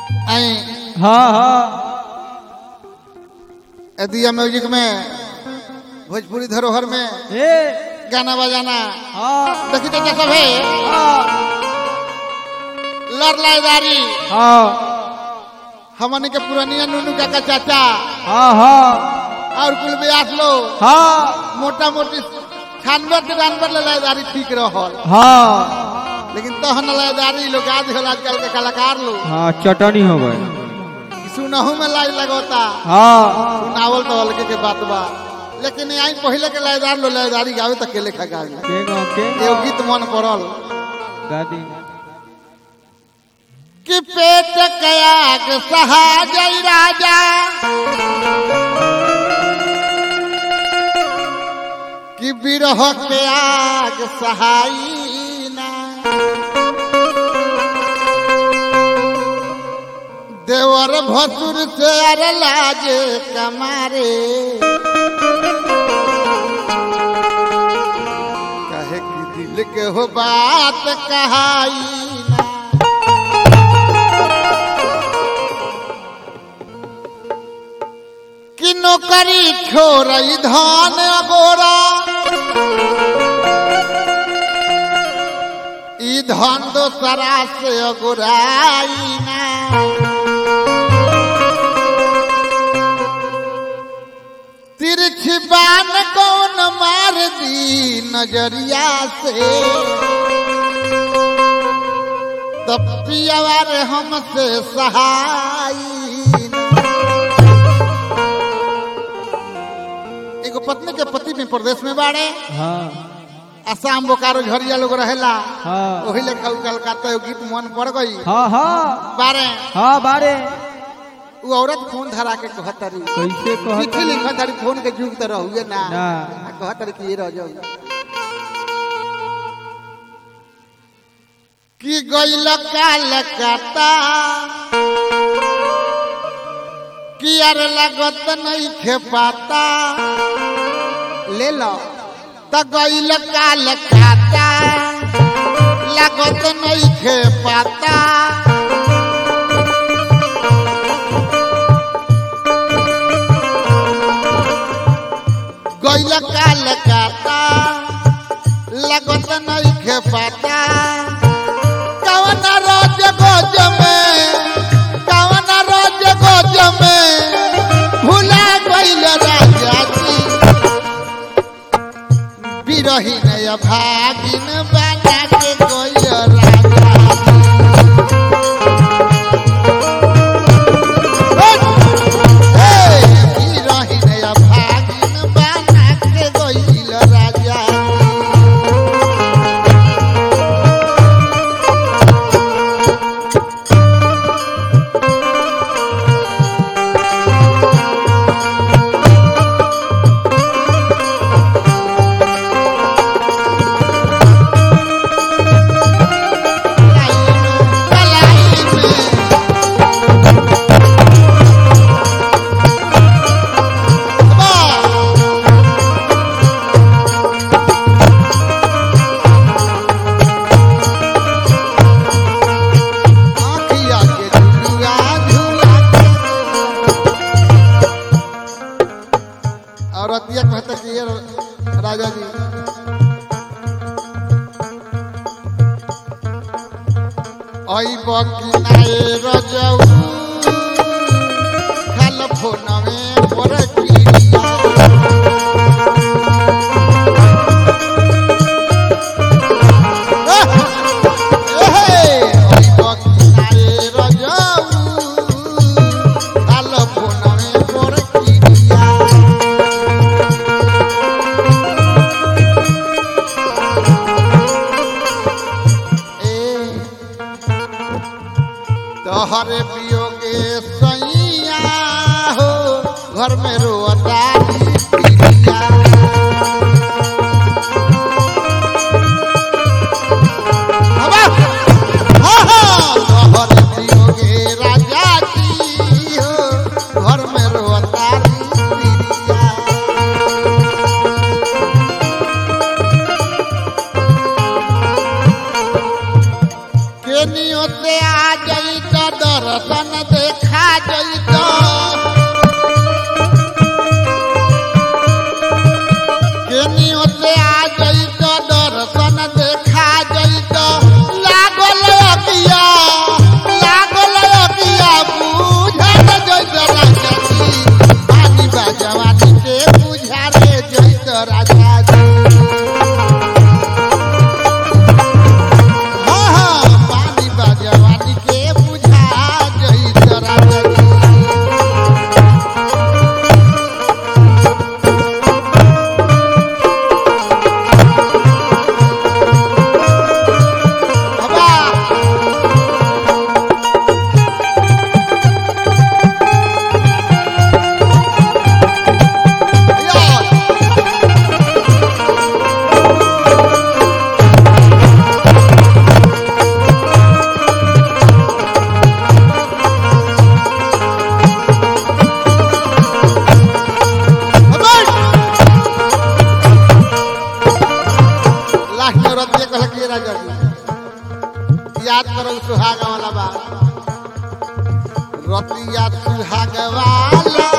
आई हाँ हाँ दिया म्यूजिक में भोजपुरी धरोहर में ए गाना बजाना हाँ देखी तो सब है हाँ लड़ लाइदारी हाँ हमन के पुरानिया नुनू काका चाचा हाँ हाँ और कुल ब्यास लो हाँ मोटा मोटी छानवे तिरानवे ले लाइदारी ठीक रहल हाँ लेकिन तहन लाइदारी लोग आज हल आजकल के कलाकार लोग हाँ चटनी हो गए सुनहू में लाई लगोता हाँ सुनावल तो हल्के के बात बा लेकिन आई पहले के लाइदार लो लाइदारी गावे तो के लेखा गावे के गो के एगो गीत मन पड़ल गादी कि पेट कयाक सहा जय राजा कि बिरह के आग सहाई ना देवर भसुर से अर लाजे कमारे कहे कि दिल के हो बात कहाई ना कि नौकरी छोड़ धान अगोरा ई धन दोसरा से अगोराई ना तिरछी बान कौन मार दी नजरिया से तब पियावार हमसे सहाई ना एगो पत्नी के पति में प्रदेश में बाड़े हाँ आसाम बोकारो झरिया लोग रहेला हाँ ओही लेखा उ कलकत्ता एगो गीत मन पड़ गई हाँ हाँ बारे हाँ बारे उ औरत फोन धरा के कहतरी कैसे कह चिट्ठी लिखत तारी फोन के जुग तो रहुए ना ना। आ कहतरी कि ये रह जाऊ कि गइल कलकत्ता कि यार लगत नहीं खे पाता ले लो त गइल कलकत्ता लगत नहीं खे पाता गइल कलकत्ता लगत नहीं खे पाता कवन रोज गोज में कवन रोज गोज में भुला गइल राजा जी बिरहीन या भागिन बना के गइल राजा हे, बिरहीन या भागिन बना के गइल राजा और अतिया कहता कि ये राजा जी आई बकिनाए रजऊ खाल फोनवे पर किरिया आई बकिनाए रजऊ खाल फोनवे पर किरिया तोहरे पियोगे सैया हो घर में रोता पिया तोहरे पियोगे राजा की हो घर में रोता पिया केनियो से आ जाई तो दर्शन देखा जइतो केनियो से आ जइतो दर्शन देखा जइतो लागल अकिया लागल अकिया बुझल जइतो राजा जी पानी बाजवानी के बुझा रे जइतो राजा जी हाँ हाँ पानी बाजवानी के बुझा जइतो राजा जी बाबा या लास्ट में रतिया कहल कि राजा जी याद करो सुहाग वाला बा रतिया सुहाग वाला